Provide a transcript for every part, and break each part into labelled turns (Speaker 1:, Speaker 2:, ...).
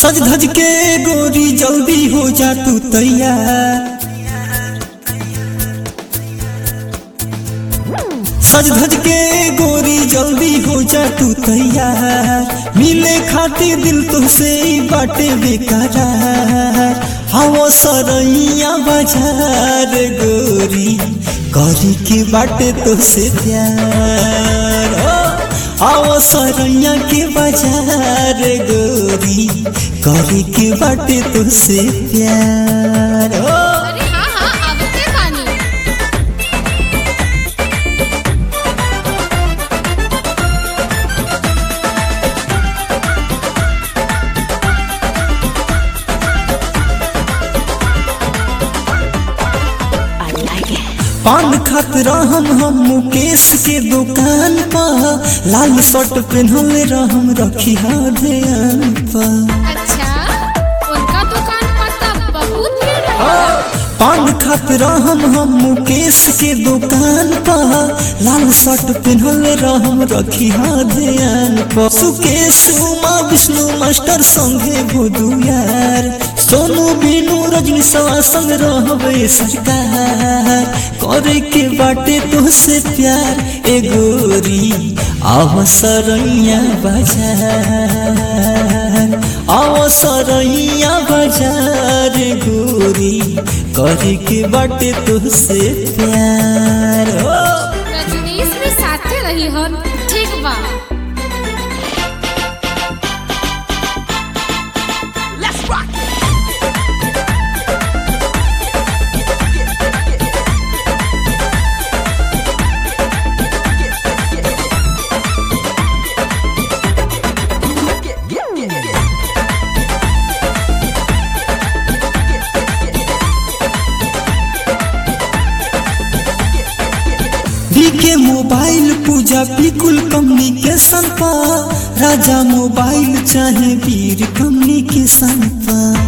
Speaker 1: सज धज के गोरी जल्दी हो जा तू तैयार सज धज के गोरी जल्दी हो जा तू तैयार मिले खातिर दिल तुझसे ही बाटे बेकरार हवो सरैया बाजार गोरी करी के बाटे तुझसे प्यार ओ आओ सरैया के बाजार गोरी करी के बाटे तुझसे प्यार ओ
Speaker 2: अरे हाँ हाँ आवते बानी
Speaker 1: पान खात रहम हम मुकेश के दुकान पर लाल शर्ट पहनल रहम रखी ध्यान पर
Speaker 2: अच्छा उनका दुकान पर तो बहुत भीड़ रही
Speaker 1: पान खात रहम हम मुकेश के दुकान पर लाल शर्ट पहनल रहम रखी ध्यान पर सुकेश उमा विष्णु मास्टर संगे भोदू यार सोनू बीनू रजनी सवा संग रहबे सरकार करे के बाटे तुझसे प्यार ए गोरी अवसरैया बाजार अवसरैया बाजार गोरी करे के बाटे तुझसे प्यार ओ
Speaker 2: रजनीश भी साथे रही हन ठीक बा
Speaker 1: के मोबाइल पूजा बिल्कुल कम्युनिकेशन पर राजा मोबाइल चाहे वीर कम्युनिकेशन पर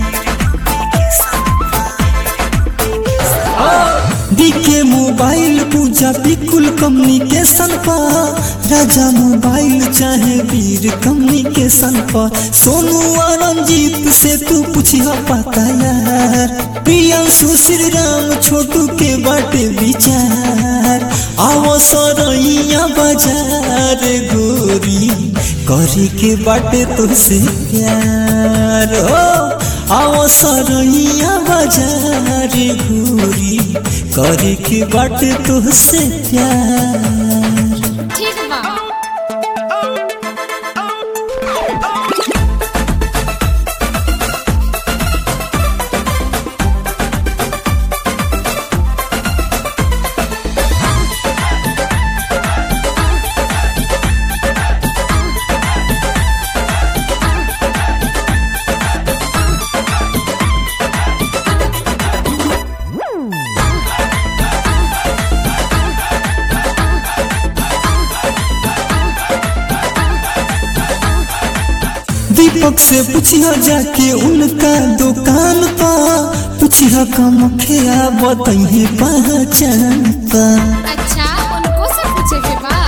Speaker 1: के मोबाइल पूजा बिल्कुल कम्युनिकेशन पर राजा मोबाइल चाहे वीर कम्युनिकेशन पर सोनू और रंजीत से तू पूछिया पता यार प्रियांशु श्री राम छोटू के बाटे विचार आओ सरैया बाजार गोरी करी के बाटे तुझसे प्यार हो आओ सरैया बाजार गोरी करी के बाटे तुझसे प्यार
Speaker 2: ठीक बा
Speaker 1: दीपक से पूछिया जाके उनका दुकान पा पूछिया कम खेया बताइए पहचान पा
Speaker 2: अच्छा उनको से पूछे के बा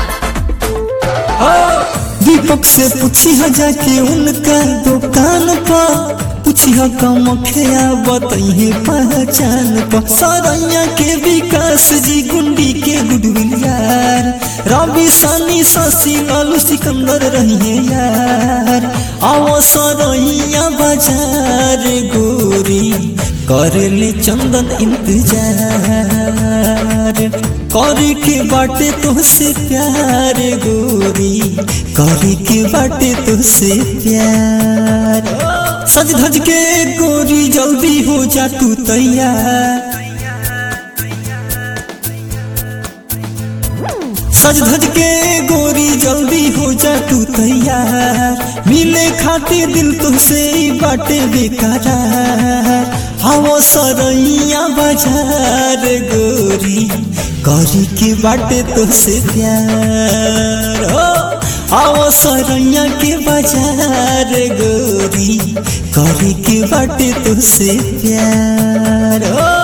Speaker 1: दीपक से पूछिया जाके उनका दुकान पा पूछिया कम खेया बताइए पहचान पा सरैया के विकास जी गुंडी के गुडविल यार रवि सनी शशि लालू सिकंदर रहिए यार आओ सरैया बाजार गोरी करेले चंदन इंतजार करे के बाटे तुझसे प्यार गोरी करे के बाटे तुझसे प्यार सज धज के गोरी जल्दी हो जा तू तैयार सज धज के गोरी जल्दी हो जा तू तैयार मिले खातिर दिल तुझसे ही बाटे बेकरार हवो सरैया बाजार गोरी करी के बाटे तुझसे प्यार हो आओ सरैया के बाजार गोरी करी के बाटे तुझसे प्यार हो